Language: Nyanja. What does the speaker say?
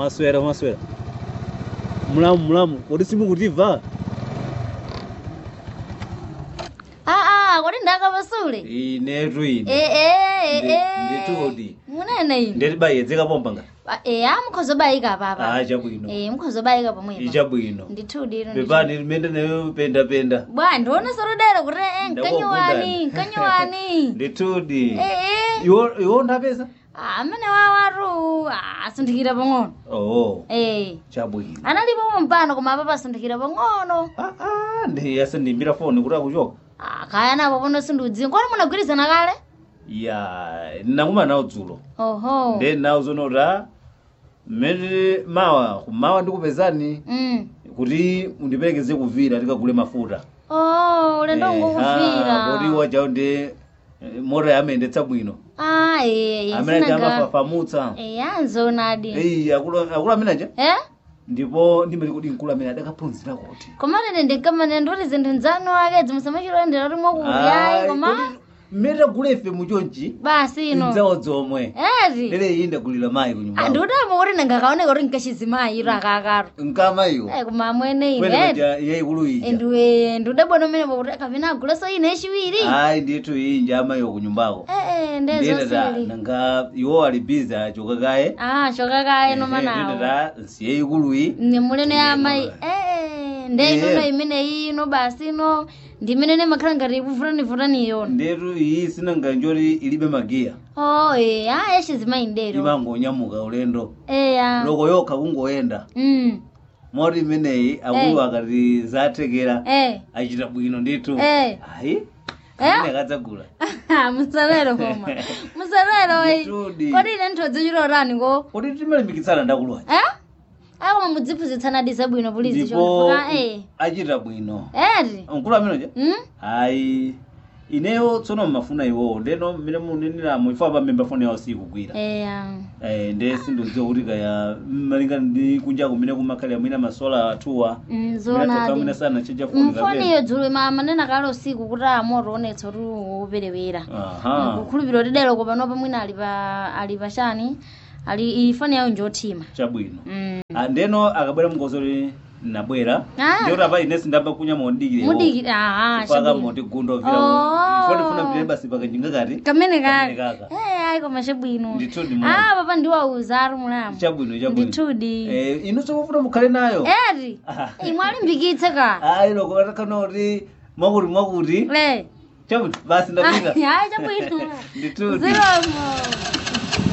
mwaswera mwaswera mulamu mulamu kodi simukutimva aa kodi ndakapasule inetu ine ee nditudi munene ine ndetibayedzeka pompanga eya mukhozobayika papa ah chabwino ee mukhozobayika pomwepa ichabwino ndithudi ino pepani limene nayo penda penda bwa ndiona solodera kuti eh, nkanyowani Ndakukundani. nkanyowani nditudi ee iwo iwo ndapeza amene wawatu asunthikira pang'ono oh ee chabwino analipo mpano koma apa pasunthikira pang'ono ah ah ndi asandimbira foni kuti akuchoka Ah, kaya napo pono sindiudziwa kodi munagwirizana kale ya ndinakumana nawo dzulo oho nde nawo zonoti a mmene mawa kumawa ndikupezani mm. kuti mundiperekeze kuvira tikagule mafuta oh ulendo kodi ngokuvira wajawo ndi eh, mota yamendetsa bwino ah ee amene aja sinaga amafafamutsa eya nzonadi eyi akulu akulu amene aja eh ndipo ndimati kuti mkulu amene adakaphunzira kuti komatene ndinkamane ndikuti zinthu nzanu akedzi musamachilondera kuti mwakuyayi koma mmene tagula ife muchonchi basi ino ndzawo zomwe eti lero iyi ndagulira mayi kunyumba ndikutama kuti ndingakaoneka kuti nkachizimayi iro akakaro nkamayiwo Eh, koma amwene kwene ine kaja yayikulu ija ndiwe ndidabona umenepo kuti kapena aguleso ine echiwiri ayi ndithu iyi nja amayiwo kunyumbako ee nditata ndezosili nanga iwo ali bizi achoka kaye ah chokakaye nomanawo nditata nsiye ikuluyi ni muleno ya amayi Ndiye ee ndeyinono Eh. imene ino basi ino ndimene makhala ngati ikuvutani yona ndetu iyi sinanga njoti ilibe magiya oh ee ah yachizimayi ndero imangonyamuka ulendo eya loko yokha kungoyenda mm moti imeneyi akulu akati zathekera eh achita bwino ndithu Eh. ayi Eh? amene akadzagula musalero koma musalero Nditudi. kodi ine nthodzi chilotani ko kuti timalimbikitsana ndakuluwa eh ayi koma mudziphunzitsana zabwino pulizi ndipo chonfuka eh achita bwino eti mkulu ameneja mm ayi ineyo tsono mmafuna iwowo ndeno mmene muneneramu ifa pamemba foni yawo sikugwira eya Eh, nde sindodziwa kuti kaya malingana ndi kunja kumene kumakhalira mwina masola atuwa Mm, mwina zonadi sana cheja foni mfoniyo dzulo ma manena kale usiku kuti amoto onetsa kuti woperewera aha kukhulupirira kuti dero kopanopa mwina ali pa ali pachani ali ifani yawo njotima chabwino mm. Ah, ndeno akabwera mngozoli nabwera Ah. ndiyoti apa ine sindamba kunya mondikire mudiki aha paka chabwino moti gundo vira Oh. ifo ndifuna mpire basi pakajinga kati kamene Kamene kake kaka. eh ayi koma chabwino ndithudi mwana ah papa ndiwauza ari mulamu chabwino chabwino ndithudi eh inu sokufuna mukhale nayo eti Ah. imwe alimbikitse ka ayi loko atakana kuti mwakuti mwakuti le chabwino basi ndapita ayi chabwino ndithudi zilomo